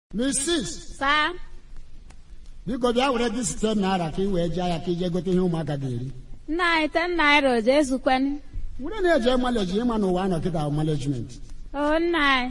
Mrs. saa biko bịa were dị site naira ka ị wee jee ya ka ije gote ihe ụmụaka ga-eri nna anyị ten naira o jee zukweni were na-eje maleji ịma na ụwa anọ kịta management o nna anyị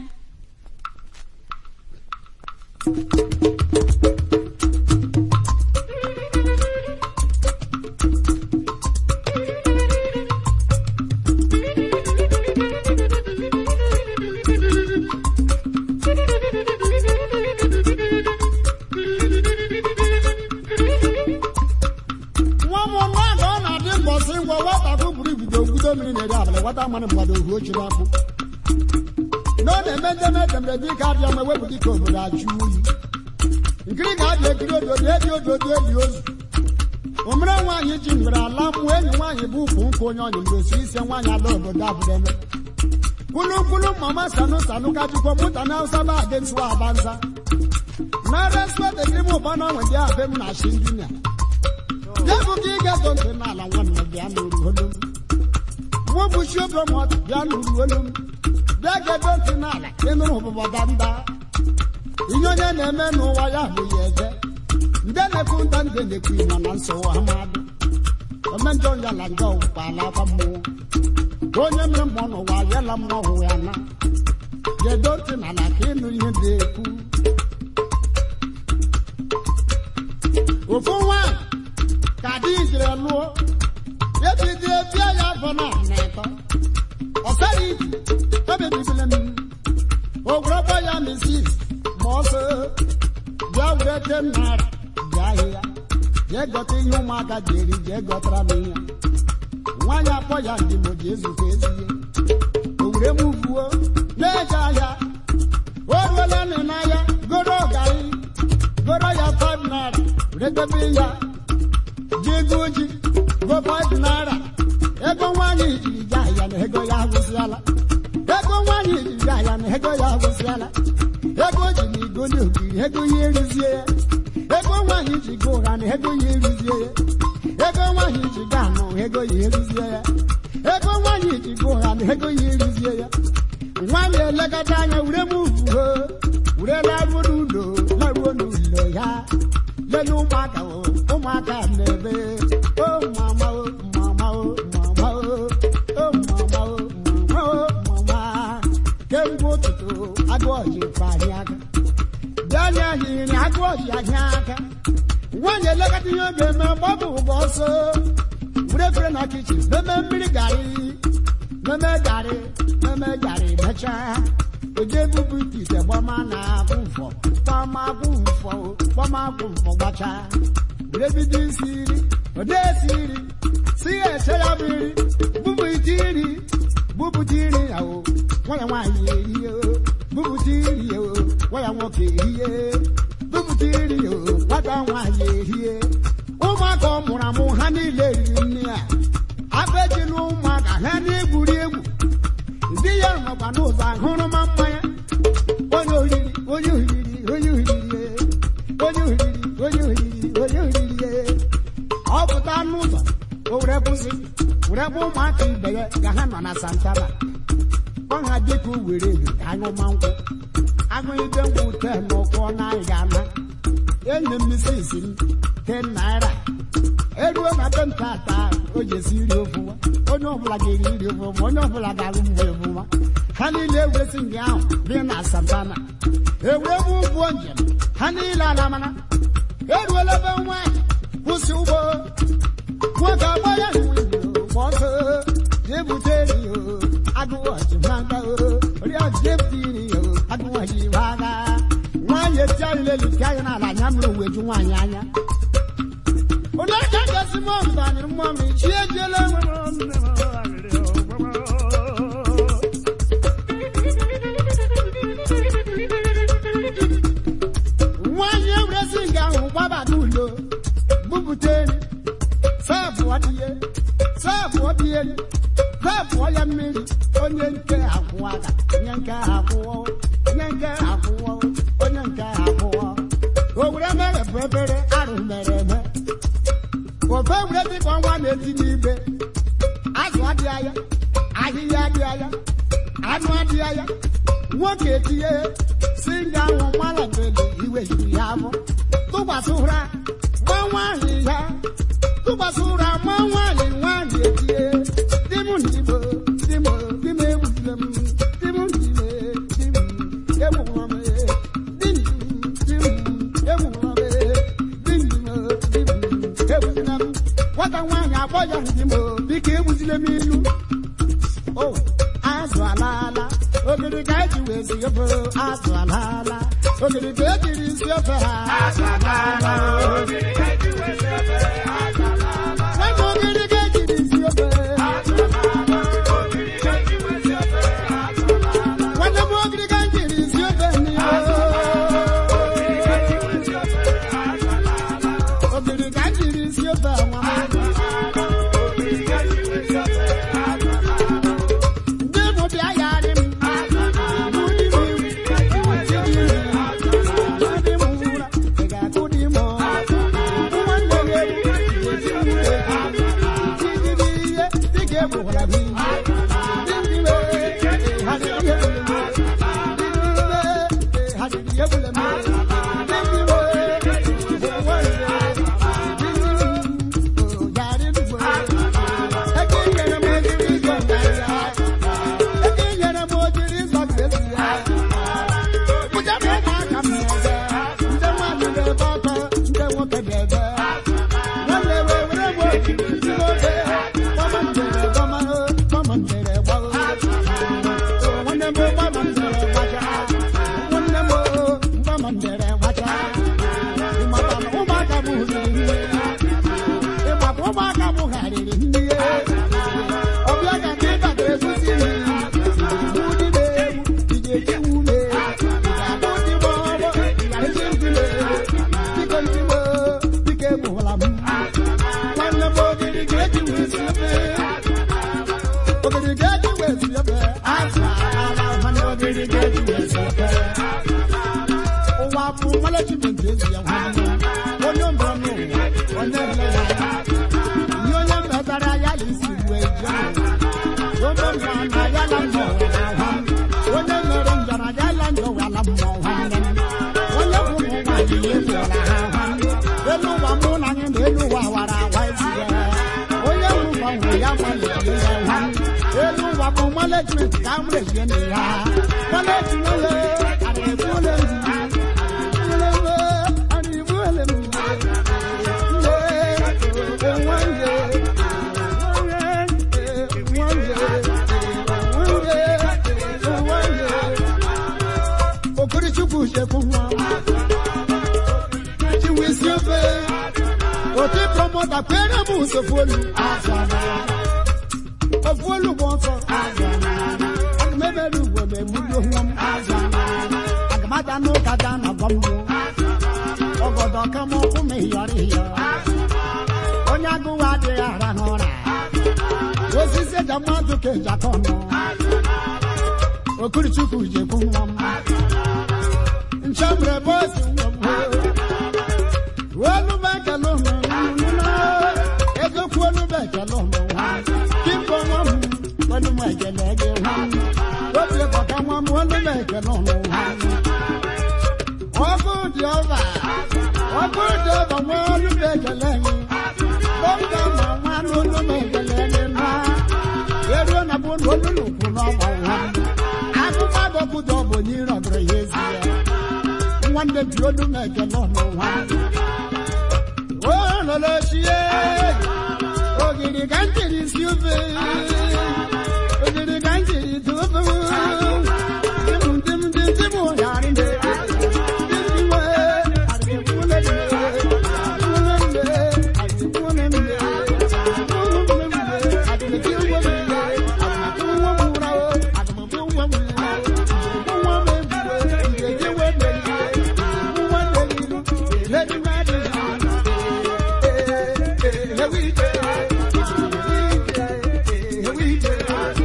nwa m mmadụ ọ na-adị mbọsị ngwa nwata bụ buru ibido gwudo mmiri na-eri abalị nwata mmanụ mmadụ ohu ochi n'akpụ na ọ na-eme ndeme edemere dị ka abịa ma ewepụ dịka obodo ajụ oyi nkiri ga-abịa ekiri ododo ebi ododo eli ozu omere nwaanyị ji mgbere ala mmụọ enyi nwaanyị bụ ukwu nkụ onye ọnyị mgbe osi ise nwaanyị ala obodo abụdeme kwulukwulu mama sanu sanu ka jikwa mụta na hausa ba adị nsụ abanza na respect ekiri m ụba n'ọnwe dị abe m na shi injinia Dẹ́kun kí gẹ́gọ́ ń tẹ̀lé àlàwọn ọ̀nà bí a lóru olómi. Wọ́n bu ṣé promote bí a lóru olómi. Dẹ́gẹ́ tó ń tẹ̀lé àlà inú òbúbọ̀ dáńdá. Ìyọ́nyẹ́ na-eme n'ụwa ya bụ ya eje. Nde na-ekwu nda nde na-ekwu ịma na nsogbu ha mmadụ. Ome njọ ya la njọ ụkpa ala akwa mmụọ. Onye mere mmụọ n'ụwa ya la mmụọ hụ ya na. Gedo ntị n'ala ka ịnụ ihe dị ekwu. Ofu nwaanyị ka di jiri lụọ ebidie bịa ya afọ na n'ịtọ ọsara iji ebibibile m o were gba ya misis ma ọsọ bịa were tem naira bịa ahịa jee gọta ihe ụmụaka ji eri jee gọtara m ihe nwaanyị akpọ ya ndị mo ji ezukọ ezie o were m vuo na-eje ahịa o ruola nị n'ahịa goro ọgarị goro ya 5 naira redebe ya jigo ji go five naira ego nwaanyị jiri je ahịa na ego ya agwụsịala ego nwaanyị jiri je ahịa na ego ya agwụsịala ego ji na igoli ogiri ego ya erizie ya ego nwaanyị ji go ụgha na ego ya erizie ya ego nwaanyị ji ga anụ ego ya erizie ya ego nwaanyị ji go ụgha na ego ya erizie ya nwaanyị elekọta anya were m uvuo were laruo n'ụlọ laruo n'ụlọ ya lele ụmụaka o ụmụaka na-ebe o mama o mama o mama o o mama o mama o mama kemgbe ụtụtụ agụ ọjị kpari aka bịanye ahịrị agụ ọjị ahịa aka nwaanyị elekọta ihe ọ ga-eme gbapụ ụgbọ ọsọ were efere na kichin meme mmiri garị meme garị meme garị mechaa oje bubu ite gbama na akwụ mfọ gbama akwụ mfọ gbama akwụ mfọ gbachaa were bido isi iri ode esi iri si ya eche ya bụ iri bubu ite iri bupụta iri ya o nwaya nwaanyị erie o bupụta iri ya o nwaya nwoke erie bupụta iri ya o nwata nwaanyị erie ụmụaka ọ mụrụ amụ ha niile riri nne ya aka ejila ụmụaka ha na-egwuri egwu ndị ya nọkwa n'ụzọ ahụrụma mmanya onye oriri onye oriri onye oriri onye oriri onye oriri onye oriri ọ pụta n'ụzọ o were kwụsị were bụ ụmụaka ibe ya ka ha nọ na santana ọ ha dịka were edo ka anyụma nkwụ agụide nkwụ te n'ụkwụ n'anyị ga-ana enyi m misis m ten naira eruo na be ntata o ji esi iri ofụma onye ọbụla ga-eri iri ofụma onye ọbụla ga-alụ mgbe ofụma ha niile ewesi nga ahụ dị na santana ewee bụ ụgbọ njem ha niile alamana eruola ebe nwaanyị kwụsị ụgbọ nwoke agba ya ma ọsọ jebute eri o agụwachi manga o oriọchi jebute iri o agụwachi maga nwaanyị eti anyị lelite anyị n'ala anya mmiri wee ju nwaanyị anya onye aka gasị mọ mbanyere mmụọ m chi ejiela nwaanyị ewuresi nga ahụ gbaba n'ụlọ bupụta eri sabụọ dị ya sabụọ dị elu sabụọ ya mmiri onye nke akwụọ aka onye nke akwụọ onye nke akwụọ onye nke akwụọ o were mere bụ ebere arụ mere eme ofe were dịka ọnwa na-eti n'ibe azụ adịghị anya ahịhịa adịghị anya anụ adịghị anya nwoke etinye si nga ahụ mara bele tụkwasị ụra gba nwaanyị ya tụkwasị ụra gba nwaanyị nwaanyị etie di m n'igbo di m di m egbuzile m di m n'ime di m egbugwara m di m di m egbugwara m di m di m egbuzile m nwata nwaanyị akpọ ya di m biko egbuzile m ilu o azụ alaala ogiri ka eji wee si ofe azụ alaala ogiri ka ejiri si ofe ha azụ alaala nwata ogiri ka ejiri si ofe nwata m ogiri ka ejiri si ofe n'ihe ogiri ka ejiri si ofe nwa ndị mụ bịa yarị m ụmụaka bụgharịrị ndị ọbịa ka ndị bata ezuzi ụwa bụ management ezi ya nwanne onye mbụ n'ụwa onye nle ya ihe onye metara ya ya isi wee jee onye nna na ya la mbọ were ahụ onye mere njara ya la njọ wala mmụọ nwanne onye bụ ụmụ nwaanyị ya efuola ha nwanne elu ụwa mụ na anyị na elu ụwa wara awa ezi ya onye bụ gbanwe ya gbalịrị ya nwanne elu ụwa bụ management ka m rezie na ya management adịrịbụle adịrịbụle okorichukwu sekwu nwa chiwisi ofe oti promota kwere m usofuolu ofuolu bụ ọsọ agụmebere ugwo na-egbuli onwe m agamata n'ụka da na bọmbụ ọgọdọ kama ọkụ m hiyọrọ hiyọ onye agụwa adịghị arahụ ụra osisi eji mmadụ ka eji akọ ọnụ okirichukwu jekwu nwa m nchemre bọsi nwa m olu m ekele ụmụ egokwu olu m ekele ụmụ kimbo nwa m olu m ekele gị nwa m obi bọka nwa m olu m ekele ụmụ nwa m ọkụ dị ọba ọkụ dị ọba nwa olu m ekele gị dọkịta ma nwa n'olu m ekele gị nwa eruo na bụ olu n'ukwu n'ọgba nwa m akụkọ adọkụdọ bụ onye ịrọdụrụ ya ezi ya nwanne bi olu m ekele ọnụ nwa o lolochie ogiri ka m jiri si ofe ogiri ka m jiri si ofe dim dim dim dim ụyarị nde Let me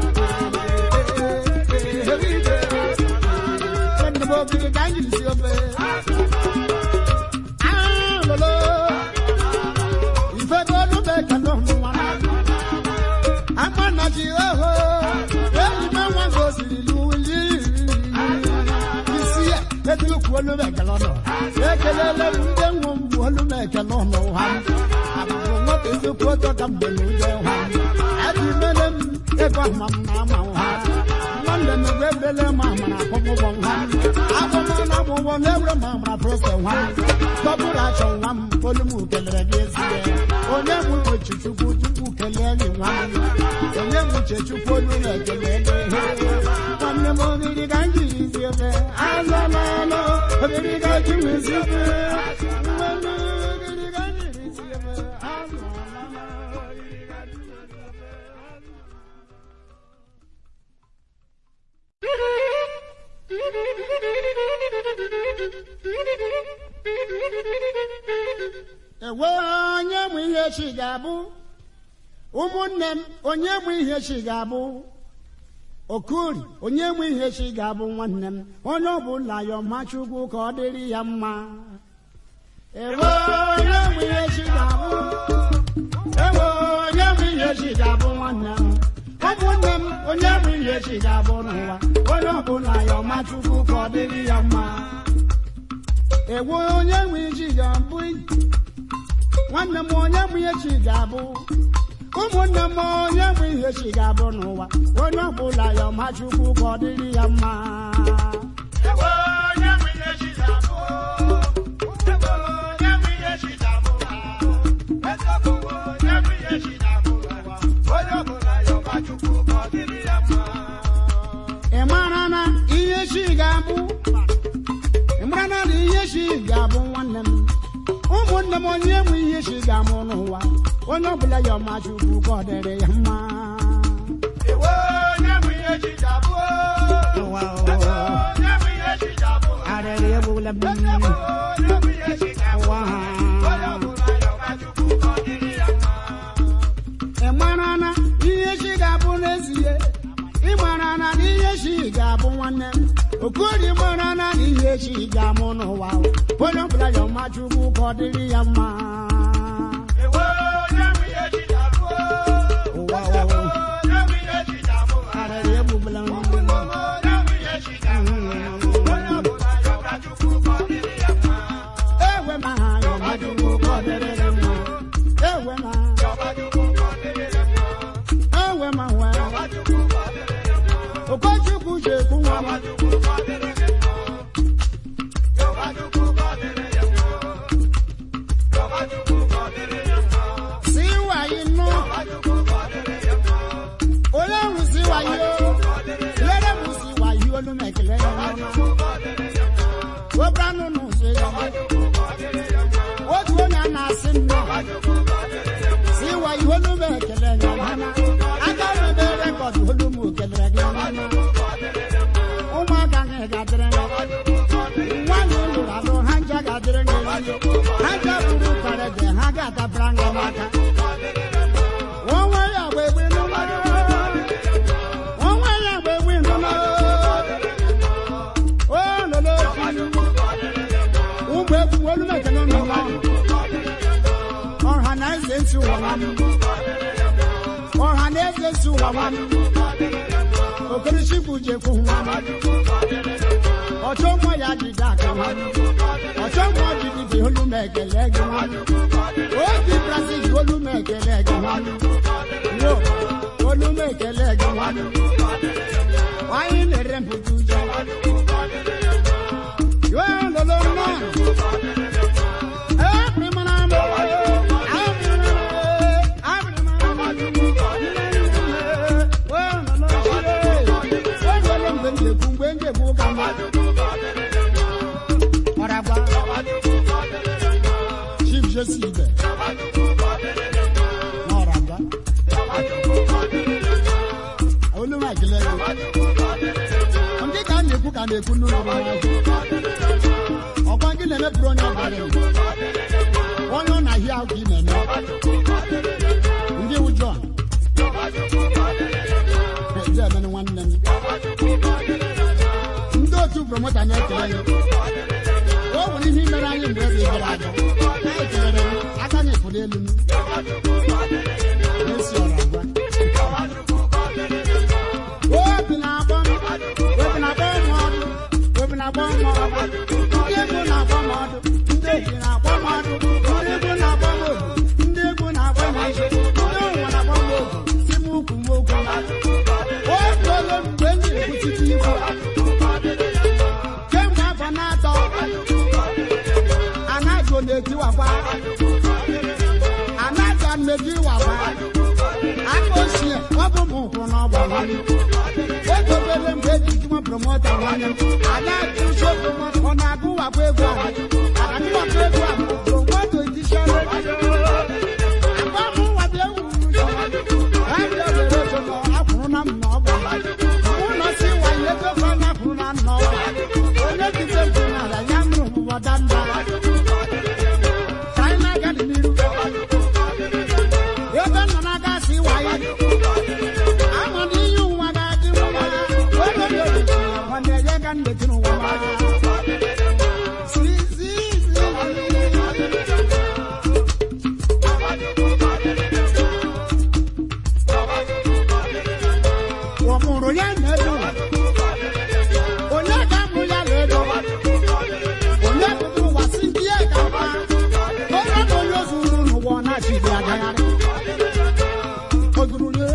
olu m ekele ọnụ ekelele m ndị nwe m bụ olu m ekele ọnụ ha abụrụ nwata ezekwu ọjọ ka mgbe na ụjọ ha adị mele m ego ama m na ama ha nwanne m ebe ebrele m amara akwụkwọ ha akwụkwọ na akwụkwọ na ewere m amara prose ha dọbụrụ achọ nwa m olu m kelere gị ezie onye m uche chukwu chukwu kelee gị nwa m onye m uche chukwu olu na-ekele gị nwanne m oriri ka m jiri zi ebe azọlanụ oriri ka ji wezi ebe nwanne oriri ka m jiri zi ebe azọlanụ oriri ka ji wezi ebe ewe onye mụ ihe chi ga-abụ ụmụnne m onye mụ ihe chi ga-abụ okuri onye mụ ihe chi ga-abụ nwanne m onye ọbụla ya ọma chukwu ka ọ dịrị ya mma ewe onye mụ ihe chi ga-abụ ewe onye mụ ihe chi ga-abụ nwanne m ụmụnne m onye mụ ihe chi ga-abụ n'ụwa onye ọbụla ya ọma chukwu ka ọ dịrị ya mma ewe onye mụ ihe ga-abụ nwanne m onye mụ ihe chi ga-abụ ụmụnne m onye mụ ihe chi ga-abụ n'ụwa onye ọbụla ya ọma chukwu ka ọ dịrị ya mma ị mara na ihe chi ga-abụ ị mara na ihe chi ga-abụ nwanne m ụmụnne m onye mụ ihe chi ga-amụ n'ụwa onye ọbụla ya ọma chukwu ka ọ dịrị ya mma Ụwa, ụwa, arịrị egbula m ụwa ha ị mara na ihe chi ga-abụ n'ezie ị mara na ihe chi ga-abụ nwanne m okori mara na ihe chi ga-amụ n'ụwa onye ọbụla ya ọma chukwu ka ọ dịrị ya mma ụwa ụwa arịrị egbula m ewe ma ha ya ọma chukwu ka ọ dịrị ya mma ewe ma ewe ma nwa okochukwu jekwu nwa m si wayi nụ onye ahụ si wayi o lere m si wayi olu m ekele ya n'ọnụ webra nụ n'ụzọ ya otu onye a na-asị nnọọ si wayi olu m ekele ya n'ọnụ aka m ebe rekọd olu m kelere gị n'ọnụ ụmụaka gị ga-adịrị gị nwaanyị lụrụ alụ ha nja ga-adịrị gị ha nja bụrụ karede ha ga-adabara gị n'aka onwe ya gba egbe n'ụlọ onwe ya gba egbe n'ụlọ o lolo ụmụ egwu olu mekele n'ụlọ ọha na eze ntị ụwa nwa m ọha na eze ntị ụwa nwa m okerichukwu jekwu nwa m ọchọ mmụọ ya dịda aka nwa m ọchọ mmụọ dịdịdị olu m ekele gị nwa m obi brazil olu m ekele gị nwa m yo olu m ekele gị nwa m anyị na-ere mpụta uju yo lolo nọ ebrimara m mgbe m ga-ekwu mgbe m ga-ekwu ụka mmadụ ọragba chief jesi ibe n'ọragba olúwa ìkìlẹ̀ rẹ̀ ndị ka a na-ekwu ka a na-ekwu n'ụlọ ọkwa gị na-emepụrụ onye ọbara onye ọ na-ahịa ahụ ka ị na-eme ndị ụjọ eji emenụ nwanne m ndị otu promota na-ekele ya o nwere ihe mere anyị mgbe ebe gara aga na-ekelere m aka anyị pụrụ elu m n'isi ọrụ agwa obi na-akpọ m obi na-akpọ m ọrụ obi na-akpọ m ọrụ ndị eji na-akpọ mmadụ ndị egwu na-akpọ m ogu ndị egwu na-akpọ m isi ndị ụwa na-akpọ m ogu si m ukwu m okwu oge ole mgbe m jiri kwụsịtụ ikwu kemgbe afọ na-atọ anago na-etiwakwa anaga na-etiwakwa aka ochie ọ bụ m nkwụ n'ọgba nwanne egobere mgbe eji tụma promota nwanne m ada atụsi promota ọ na-agụwakwa egwu ahụ agụwakwa egwu ahụ promoto edishọn agba m nwabịa wuru abịa were ego nọ akwụrụ na m na ọgba ụlọ si wanye ego fa na akwụrụ na nna ọgba onye jide mpụ n'ala ya mụrụ ụbụbọ danda ka anyị na-aga n'iru ebe nọ na-aga si wanye ama na ihe ụwa ga-adị mma oge dị obibi nwanne ya ga ndeti n'ụwa si si si ọ mụrụ ya na-edo onye ga-amụ ya na-edo onye bụrụ ụwa si ndị ya ga mma onye bụ onye ozuru n'ụwa ọ na-achịgị agagharị ozuru ya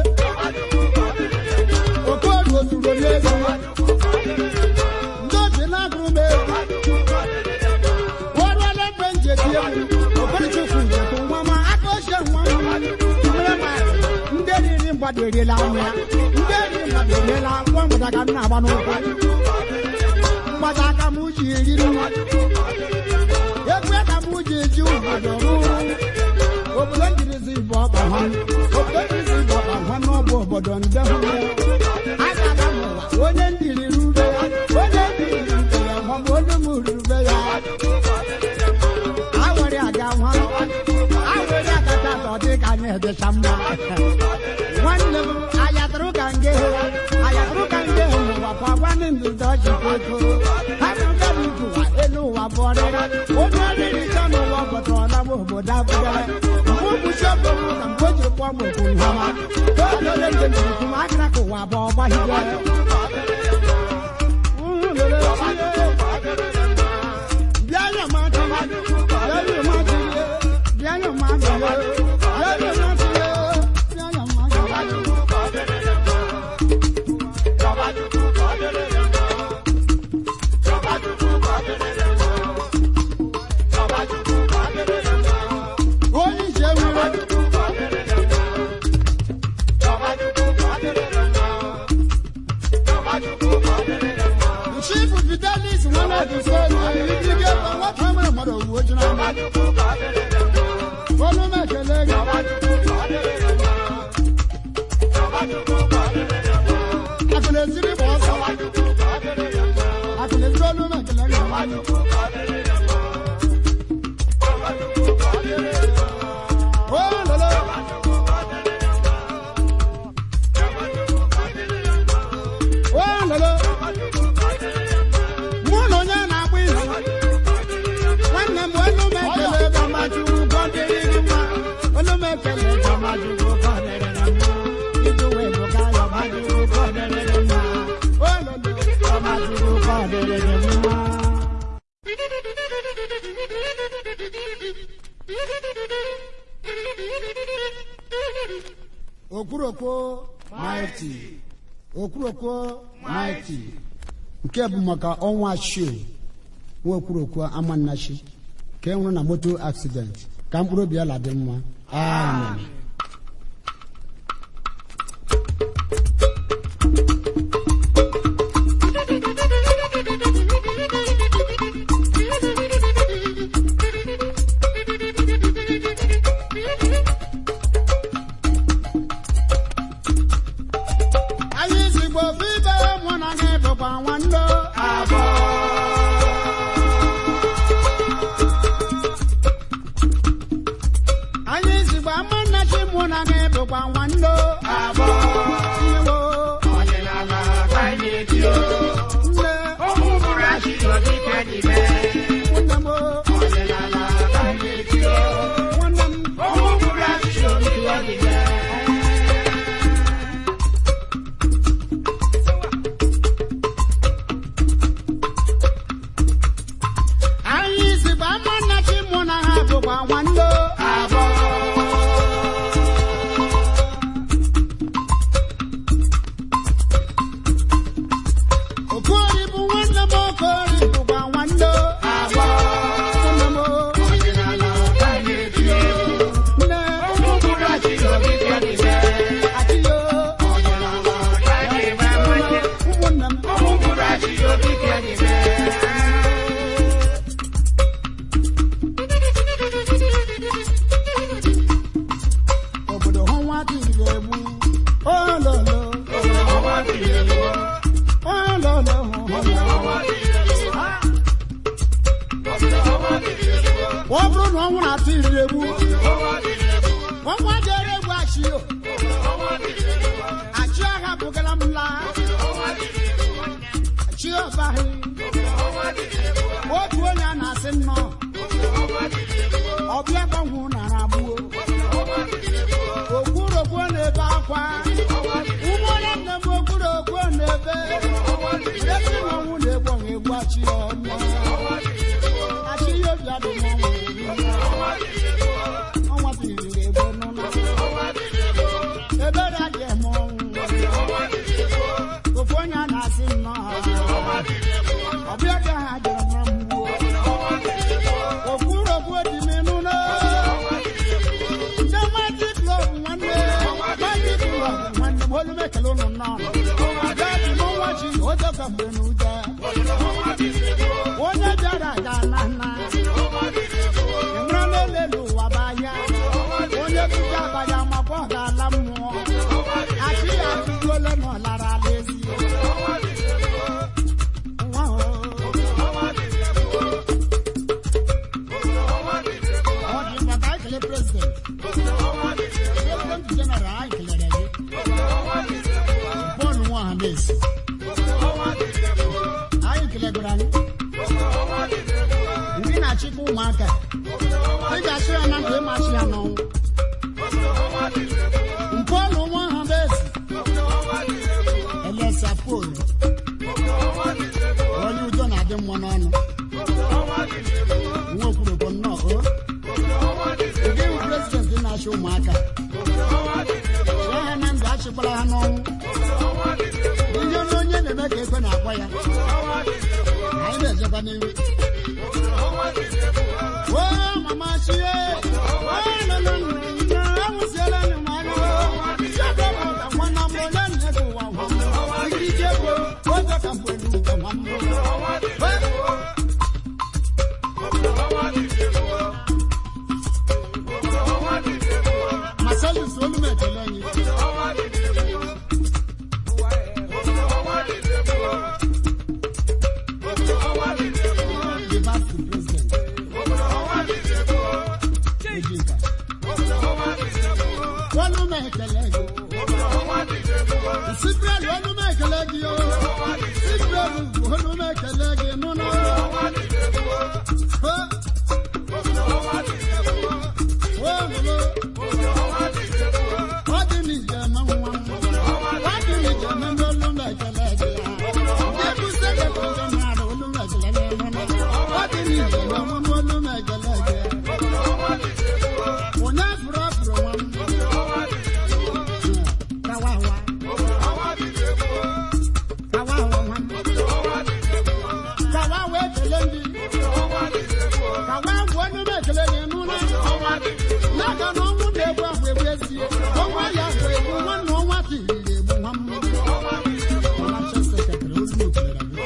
okoru ozuru ya ego ndị obi na-agụrụ m egwu ọrụọla ebe njeti egwu okorichukwu njetụ nwa ma aka ochie nwa m mere ma ndị riri mgbada eriela anụ ya ndị riri mgbada eriela nwa mgbada ka m na-agba n'ụkwụ mgbada aka m ji eriri nwa egwu aka m ji eji obodo rụrụ obodo njirizi bụ ọkpa ha obodo njirizi bụ ọkpa ha n'ọbụ obodo nde hụrụ agala m ụwa onye ndiri rube ya onye ndiri rube ya ma ọ bụ onye m rube ya awere aga nwa awere agata ka ọ dị ka anyị edecha mma nwanne m ayatụrụ ka nge ayatụrụ ka nge n'ụwa kwa gwanị ndụdọ jikoko ha rụga n'ụwa elu ụwa bụ ọrịrị onye ọrịrị chọ n'ụwa bọtọrọla m obodo abụdara mgbe ụbụchi ọbụrụ na mgbe o jiri kpọọ m okwu nhama olele njem jiri kwu akara ka ụwa bụ ọgbahigwe bịa ya ma aka bịa ya ma aka bịa ya ma aka bịa ya ma aka bịa ya ma aka onye ije nwere chief fidelis nwanne duso ike bụ nwata nwere mmadụ owuwe ji n'ama olu m ekele gị akụna eziri bụ ọsọ akụna eziri olu m ekele gị o lolo o lolo mụ na onye na-agba izu nwanne m olu m ekele gamajuru gọdịrị gị mma olu m ekele gamajuru gọdịrị gị mma idu wee bụ ka gamajuru gọdịrị gị mma ololo gamajuru gọdịrị gị mma okwurokwo maịtị okwurokwo maịtị nke bụ maka ọnwa shio nwa okwurokwo amannachi ka e nwụrụ na moto accident ka mkpụrụ obi ala dị mma amen anyị zigbo ibe mụ na gị bụkwa nwanne abụọ anyị zigbo amannachi ọ bụrụ na ọnwụ na-atụ iriri egwu ọnwa jere egwu achị o achị agha bụgara m laa achị ọbaghị otu onye a na-asị nnọọ ọbịa gbanwu nara agbuo okwurokwo na-ebe akwa ụmụnne nne m okwurokwo na-ebe esi na ọnwụ na-egbu ọnwụ egbu achị ya ọnụ achị ya obi adị n'ọnwụ ọnwa biriri egbe n'ụlọ ebere adị eme ọnwụ ofu onye a na-asị nnọọ ọbịa ka ha jere na mgbuo okwurokwo dị m n'ụlọ ndị magic club nwanne magic club nwanne m olu m ekele ụnụ nnọọ abịa dị m nwa chi oje ka mgbe n'ụja onye bịara aga na nna ịmara n'elelu ụwa bụ ahịa onye bụji abalị amakwa ọ ga-ala mmụọ achị ya atụgole na ọ lara ala ezi nwa o ọ dị mma ka anyị kelee president president general anyị kelere gị bọọlụ nwa ọha na-esi anyị kelegoro anyị ndị na-achịkwa ụmụaka ị ga-achị ya na ndụ ịmachi ya n'ọnwụ mpọlụ nwa ọha na-esi elesa polu onye udo na-adị mma n'ọnụ nwa okwurokwo nnọọ o ụdị iwu prezidenti na-achị ụmụaka chịa ha na ndụ achịkwara ha n'ọnwụ ihe na onye na-eme ka ekwe na-akwa ya anyị na-ejekwa n'ihu o mama chie o nene nne awụsiela anyị m anya chiebe m ụda nwanna m onye nne gị ụwa nwa m ikike bụ oge ka mgbe n'ugwe nwa m Marcellus olu m ekele anyị the vice president Ejika olu m ekele gị Sibrel olu m ekele gị o Sibrel olu m ekele gị nụ na ọ dị n'ijem nwa m ọ dị n'ijem ndị olu m ekele gị ya ndị bụ sekretịrị jeneral olu m ekele gị nụ na ọ dị n'ijem ọmụmụ olu m ekele gị onye fụrụ ọfụrụ nwa m kawawa kawawa nwa m kawawa ekele ndị kawa bụ olu m ekele gị nụ na n'aka na ọnwụ na-egbu ahụ egbu ezie ọnwa ya bụ egbu nwanne ọnwa tiriri egbu nwa m ọlacha sekretịrị olu m kelere gị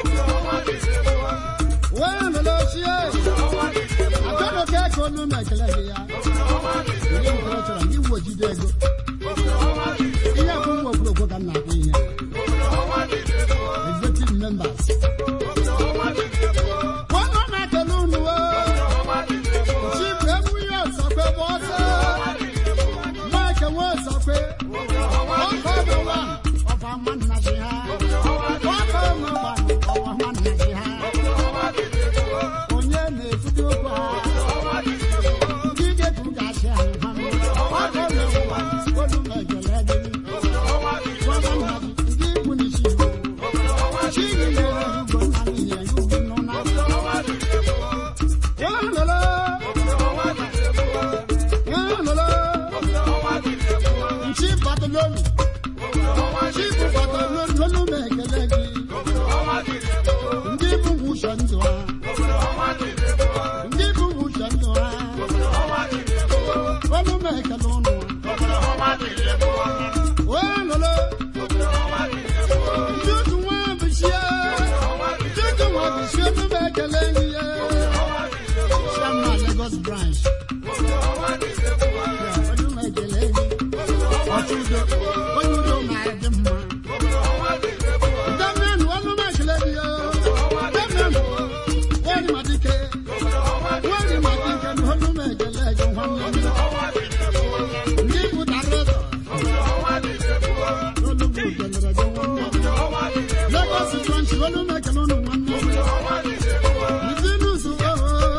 wee lele ochie achọrọ ka eke olu m ekele gị ya ihe nke ọ chọrọ ndị uwe jide ego ihe bụ nwa okwurokwo ka m na-akpọ ihe executive members ọnụ na-ekele unu o chief emume ọsọkwe bụ ọsọ mike nwe ọsọkwe ọkọ ọbụ wan ọfa nwanna ji ha ọkọ ọbụ wan ọwa nwanna ji ha onye na-efudo okwu ha ndị ga-etu ga-achị anyị ha ọkọ ọbụ wan olu m ekele gị gwa nwanna gị ndị ikwu n'isi igbo chi gị nyere ugbo nna gị nyere gị ugwu n'ụna ya lele Nchi Bartolome, Chifu Bartolome, lolu m ekele gị. Ndị bụ nwuche ndụ ha, ndị bụ nwuche ndụ ha. Lolu m ekele ụnụ. Wee lolo, ndị otu nwa bụchie, ndị otu nwa bụchie, lolu m ekele gị. Chairman Lagos branch. Lolu m ekele gị. Ọchụdo, onye udo na-adị mma. Damian, olu m ekele gị o. Damian, wari ma dike. Wari ma dike, olu nwanne m. Ndị pụtara ụzọ. Olugbu kelere gị nwanne m. Lagos Branch, olu m ekele unu nwanne m. Izinụzụ, oh,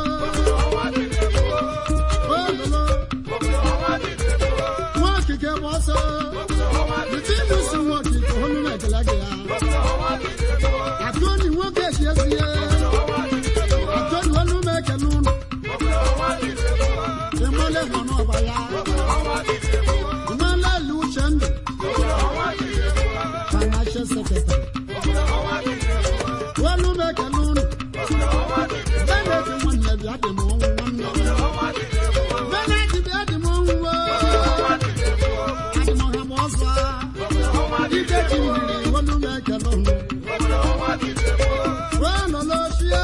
ololo. Nwa okike bụ ọsọ. Izinụzụ nwa okike, olu m ekele gị ya. Atụni nwoke si esi ya. Atụni olu m ekele unu. Ịmale nọ n'ọba ya. Ịmale lu uche ndụ. Financial secretary. Olu m ekele unu. Benedict nwanne bịa dị m ọnwụ nwanne m. Benedict bịa dị m ọnwụ o. Adị m ọha m ọzọ. Ike ji mmiri olu m ekele unu. Wee nọ n'ochie.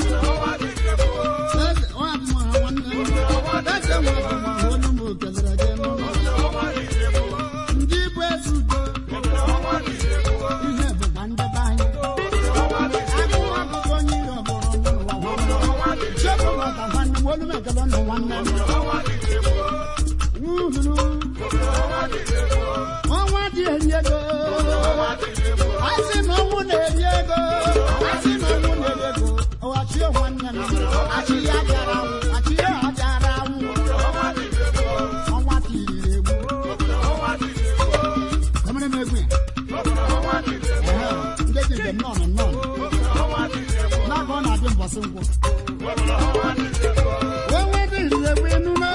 Eze ọ adị m ọha nwanne m. Eze nwa dị m ọha olu m kelere gị n'ụlọ. Ndị bụ eze udo. Ihe bụkwa ndị be anyị. Agụụ akwụkwọ onye iro bụrụ ndụ n'ụwa nwanne m. Chekwa maka nwanne m olu m ekele ndụ nwanne m. Wuhuru. Ọnwa dị eri ego. Asị na ọnwụ na-eri ego. Asị na ọnwụ na-eri ego. Ọwachi nwanne m. Achị ya bịara anwụ. Achị ya bịara anwụ. Ọnwa tiriri egwu. Kọmere m egwu ya. Ehe, ndị ji njem nọ nọ nọ. N'aka ọ na-adị mbọsị nkwụ. Onwe dị riri egwu enume.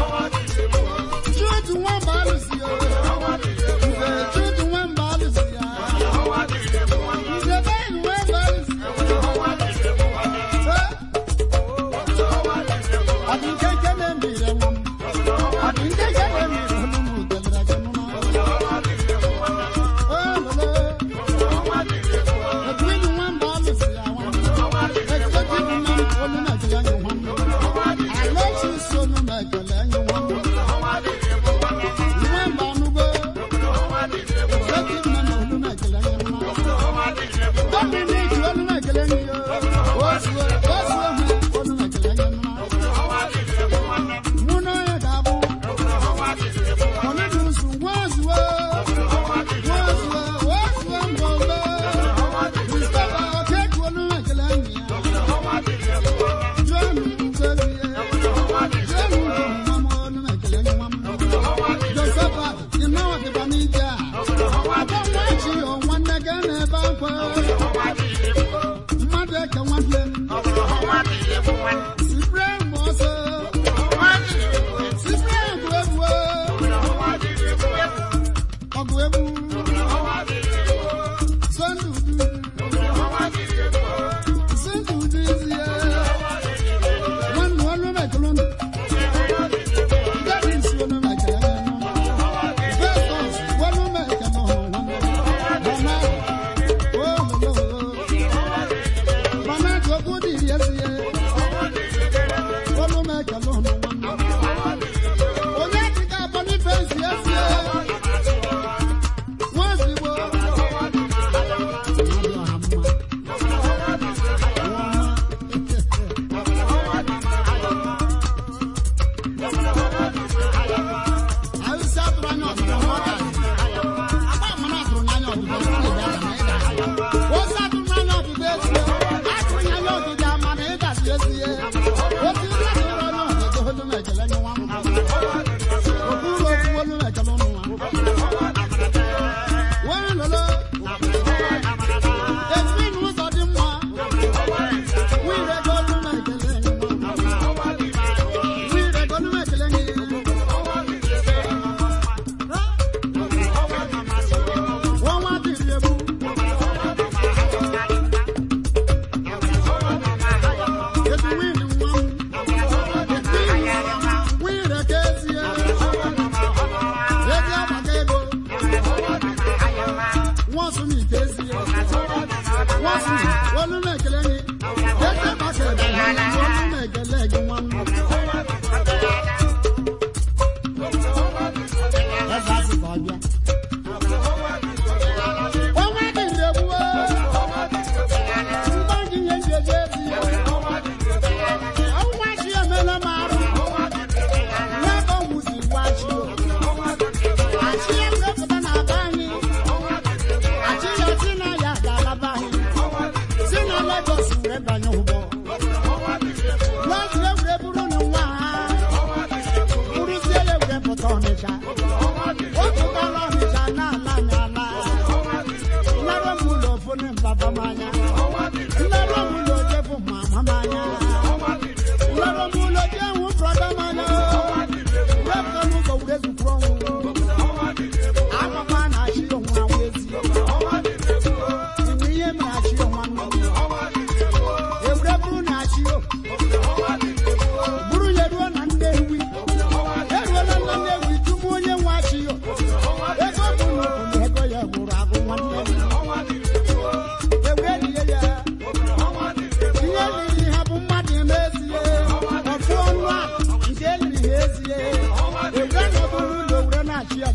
Chutu nwamba alụsị ya. Nze chutu nwamba alụsị ya. Nze bee nwamba alụsị ya. Ọ dị nke nke na-emire nwa m. Ọ dị nke nke na-emire olu m kelere gị nụna. Ololo. Edwin nwamba alụsị ya nwa m. Executive man olu m ekele anyị nwa m. Alexis olu m ekele anyị nwa m. Nwamba anụgo. Executive man olu m ekele anyị nwa m. Dominic olu m ekele anyị yo. Ozuo ozuo ha olu m ekele anyị nwa m. Mụ na onye ga-abụ. Cornelius Nwazuo. Nwazuo Nwazuo Mbombe. Christopher Okeke olu m ekele anyị ya. John Ugozie. John Ugomma.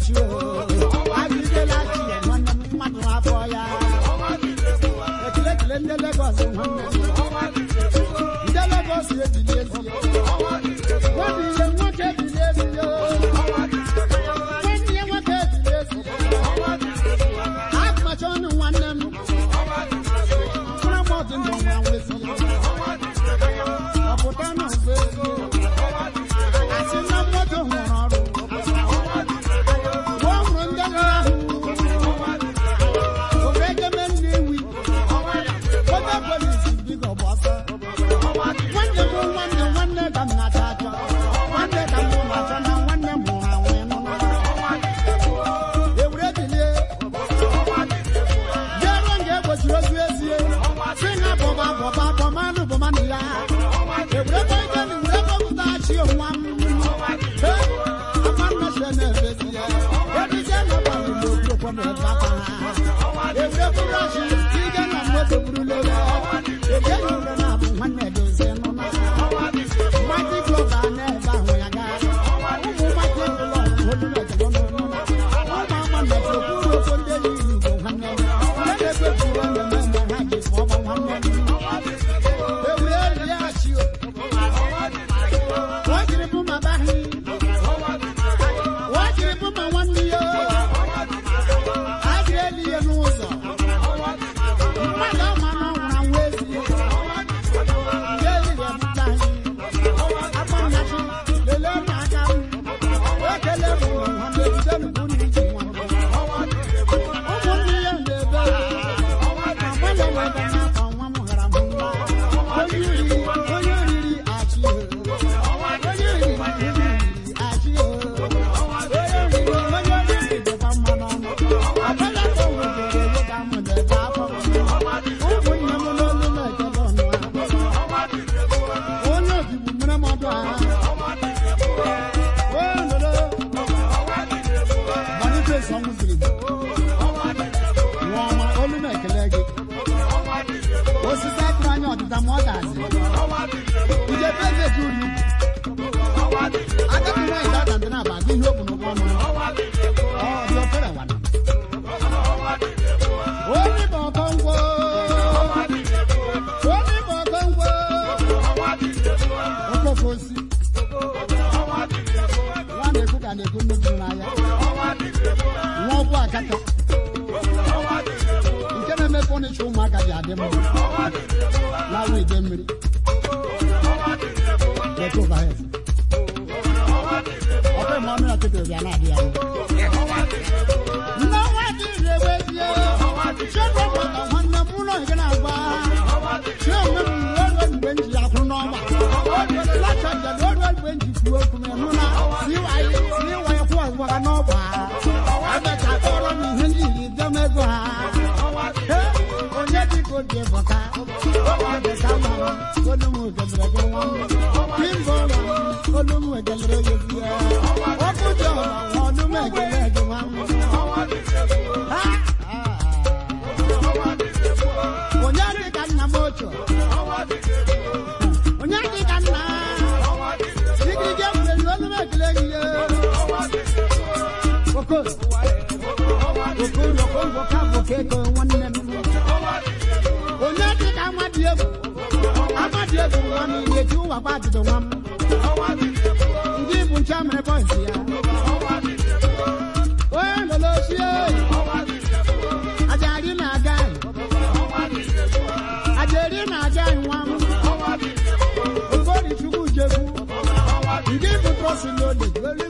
chi o agidela chi ya nwanne m mmadụ afọ ya ekele ekele ndị Lagos nwanne m ndị Lagos ebili ezi nwanne ihe nwoke ebili ezi nwanne ihe nwoke ebili ezi akụmacha ọnụ nwanne m mkpụrụ m ọdụ ndụ nwa nwezi ọpụta na ọzọ ezi asị na mmadụ nwụrụ ọrụ Gwa ọhụrụ ndị nọ ahụ ofe egeme nnewi ofe polisi bigo bụ ọsọ nwanne m nwanne nwanne ka m na-achọ achọ nwanne ka m na-achọ na nwanne m hụrụ anwụ ịnụ ewure bilie bịaruo nga egbochiri ozu ezie si na bọba bọba bọmanụ bọmanụ ya ewure boideni wure bọpụta chi onwa m He, ama nnọchi na-efesi ya edije na gbalị n'okpokpo na ebe akwa ha ewure bụrụ ọchị ige na mmadụ buru lele ege na ure na abụ nwanne dozie nụ na mmadụ glọba na-ebe ahụ ya gaa ụmụ mmadụ glọba olu na-ejebe n'ọnụ na ụmụ ama mmechi okpuru okwu ndị enyi igbo nwanne m ndị na-ekpepụrụ mmemme mgbe ha ji fụọ ọgba nwanne m ewure elie achị o wọ́n jìrì fún bàbá yìí. wọ́n jìrì fún màwọn ní yó. a jìrì èlì yẹn ní ụzọ. mmadụ ọma na ọnwụrụ anwụ ezi. Ihe èlì yẹn bụta yìí. Akpọ nnachi, lelee m aka m. Ekele m nwa m ejide m bụ ndị ji nwa m. Ụmụnne ya na-ebe ya. Ma gbalị webe n'afọ nwa m ghara m nwa. Onye riri, onye riri achị ya. osisi akụrụ anya ọdịda ma ọ dazi ije eze ji uri ugwu agadi nwaanyị dada ndị na-aba agụ ihe okpu n'ụkwụ ọnụ ọ dị ofere wana onye bụ ọkọ ngwo onye bụ ọkọ ngwo okoko osi nwa na-ekwu ka na-ekwu nnukwu n'anya nwa ọgwụ akata nke na-eme fọnichọ ụmụaka ji adị mma lawa ide mmiri Take over here. ọkọ ìmọ̀ ọmọ ọtí tòbi aláàbí àwọn. Nnáwó àti ìrèwé bíi ṣé gbogbo àwọn ọ̀nà múnà ìgbẹ́nà àgbà. Ṣé òun mú lọ́dọ̀ ìgbẹ́ njì àkúrú náà wà? Láti ọjà lọ́dọ̀ ìgbẹ́ njì kú okùn ẹ̀ múná. Síwáyé síwáyé kú àwọn ọ̀gá náà wà. Ẹgbẹ́ kàtọ́rọ́ mi ìhẹ́ ní ìlú dẹ́mẹ́gbọ́ ha. Onye dị ka obi bọ̀ká. Ọbẹ̀ ká mọ̀ olómù ìgbẹ̀mẹ̀rẹ̀ wọn. Bímbọ̀ olómù ìgbẹ̀mẹ̀rẹ̀ yẹ fi ẹ́. Ọkùnjọ olómù ìgbẹ̀mẹ̀rẹ̀ wọn. Onye dị ka nna m ochie. Onye dị ka nna. Igirigi egwuregwu olómù ìgbẹ̀mẹ̀rẹ̀ yẹ. Okoro. Okoro okoro ka bụ keko nwanne m. Onye dị ka amadi egwu. Amadi egwu nwa m na-eji ụwa gba ajụjụ nwa m. Ndị bụ nche mere bọịsị ya. Onye lolo ochie. Ajari na-aga anyị. Ajari na-aga anyị nwa m. Okori Chukwu Jekwu. Ndị bụ trọsi n'ode. Were